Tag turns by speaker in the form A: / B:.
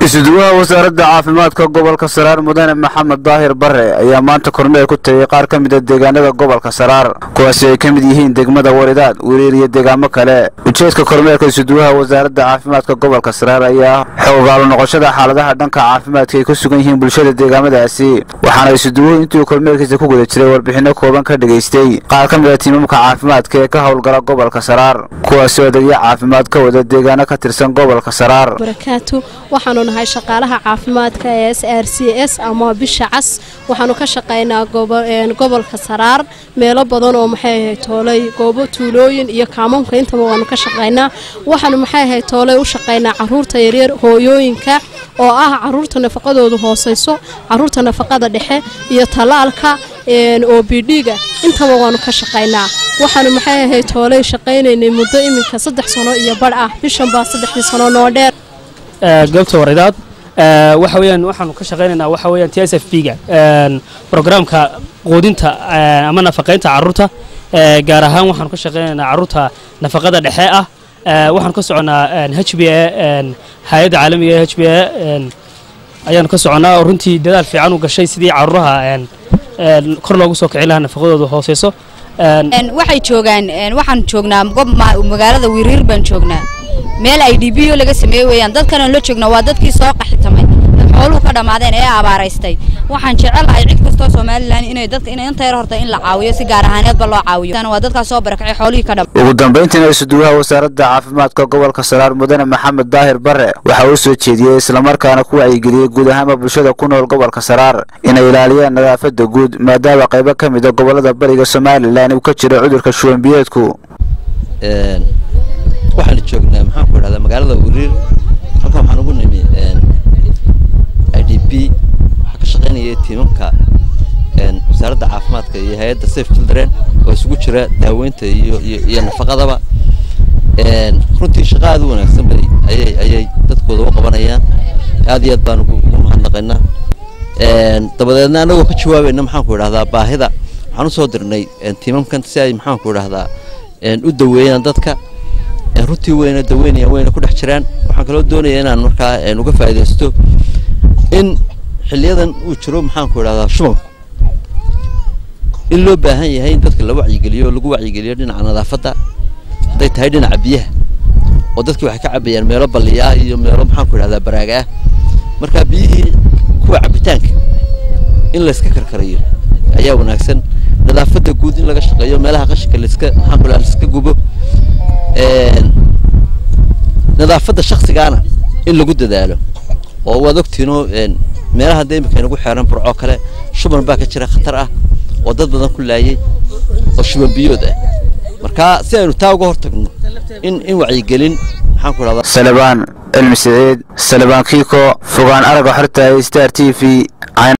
A: isuduwaha wasaaradda caafimaadka gobolka saraar mudane maxamed daahir bare ayaa maanta kormeer ku tegey qaar ka mida deegaanada gobolka saraar kuwaasi ay ka mid yihiin degmada waridaad weriir iyo deegaamo kale ujeedka kormeerka isuduwaha wasaaradda caafimaadka gobolka saraar ayaa xoogaalo noqoshada xaaladaha dhanka caafimaadka ay ku sugan yihiin bulshada deegaamadaasi waxaana isuduwuhu intuu kormeerkiisa ku guda jiray warbixinno kooban ka dhegaystay qaar ka mid a tiimamka caafimaadka ee ka howlgala gobolka saraar kuwaasi oo adeegyo caafimaad ka wada deegaano ka tirsan gobolka saraar
B: barakaatu waxaanu nahay shaqaalaha caafimaadka ee s r c s ama bisha cas waxaanu ka shaqaynaa gobolka saraar meelo badan oo maxay ahayd toolay goobo tuulooyin iyo kaamoonka intaba waanu ka shaqaynaa waxaanu maxay ahayd toolay u shaqaynaa caruurta yaryar hooyooyinka oo ah caruurta nafaqadoodu hooseyso caruurta nafaqada dhexe iyo talaalka oo bidhiga intaba waanu ka shaqaynaa waxaanu maxay ahayd toolay shaqaynaynay muddo iminka saddex sano iyo badh ah bishan baa saddexdii sano noo dheer
C: goobta waridaad waxa weeyaan waxaanu ka shaqaynaynaa waxa weeyaan t s f b ga programka quudinta ama nafaqaynta carruurta gaar ahaan waxaanu ka shaqaynaynaa carruurta nafaqada dhexe ah waxaanu ka soconnaa h b a hay-adda caalamiga ee h b a ayaanu ka soconnaa oo runtii dadaal fiican u gashay sidii carruuraha kor loogu soo kicin lahaa nafaqadooda hooseyso
D: waxay joogaan waxaan joognaa magaalada wiriir baan joognaa meel ay d b o laga sameeye weeyaan dadkanaan la joogna waa dadkii soo qaxitamay dad xooluhu ka dhammaadeen ee abaaraystay waxaan jecelahay cid kastoo somalilan inay dadka inta yar horta in la caawiyo si gaar ahaaneedba loo caawiyo waa dadkaas soo barakacay xoolihii ka dham
A: ugu dambayntiina isuduwaha wasaaradda caafimaadka gobolka saraar mudane maxamed daahir bare waxa uu soo jeediyey islamarkaana ku wacyigeliyey guud ahaanba bulshada ku nool gobolka saraar inay ilaaliyaan nadaafadda guud maadaama qaybo ka mida gobolada bariga somalilan uu ka jiro cudurka shuwanbiyeedku
E: waxaanu joognaa maxaan ku idhahdaa magaalada wiriir halkan waxaan ugu nimi i d b waxaa ka shaqaynaya tiimamka wasaaradda caafimaadka iyo hay-adda safe children oo isugu jira daaweynta iyo iyo nafaqadaba runtii shaqo aad u wanaagsan bay ayay ayay dadkooda u qabanayaan aad iyo aad baan ugu mahadnaqaynaa dabadeedna anagoo ka jawaabayna maxaan ku idhahdaa baahida waxaan usoo dirnay tiimamkan si ay maxaan ku idhahdaa u daweeyaan dadka runtii wayna daweynayaan wayna ku dhex jiraan waxaan kaloo doonaya inaan markaa uga faa'iidaysto in xiliyadan uu jiro maxaan ku idhahdaa shubanku in loo baahan yahay in dadka la wacyigeliyo lagu wacyigeliyo dhinaca nadaafadda hadday tahay dhinaca biyaha oo dadki waxay ka cabayaan meelo balliya ah iyo meelo maxaan ku idhahdaa baraaga ah marka biyihii kuwa cabitaanka in layska karkarayo ayaa wanaagsan nadaafadda guud in laga shaqeeyo meelaha qashinka laiska maxaan ku idhahdaa laiska gubo nadaafadda shaksigaana in lagu dadaalo oo waad ogtiinoo meelaha dee imika inagu xeeran burcoo kale shuban baa ka jira khatar ah oo dad badan ku laayay oo shuban biyood ah marka si aynu taa uga hortagno in in wacyigelin maxaan ku idhahdaa
A: salebaan cilmi siciid salebaan kiiko fogaan aragga xorta star t v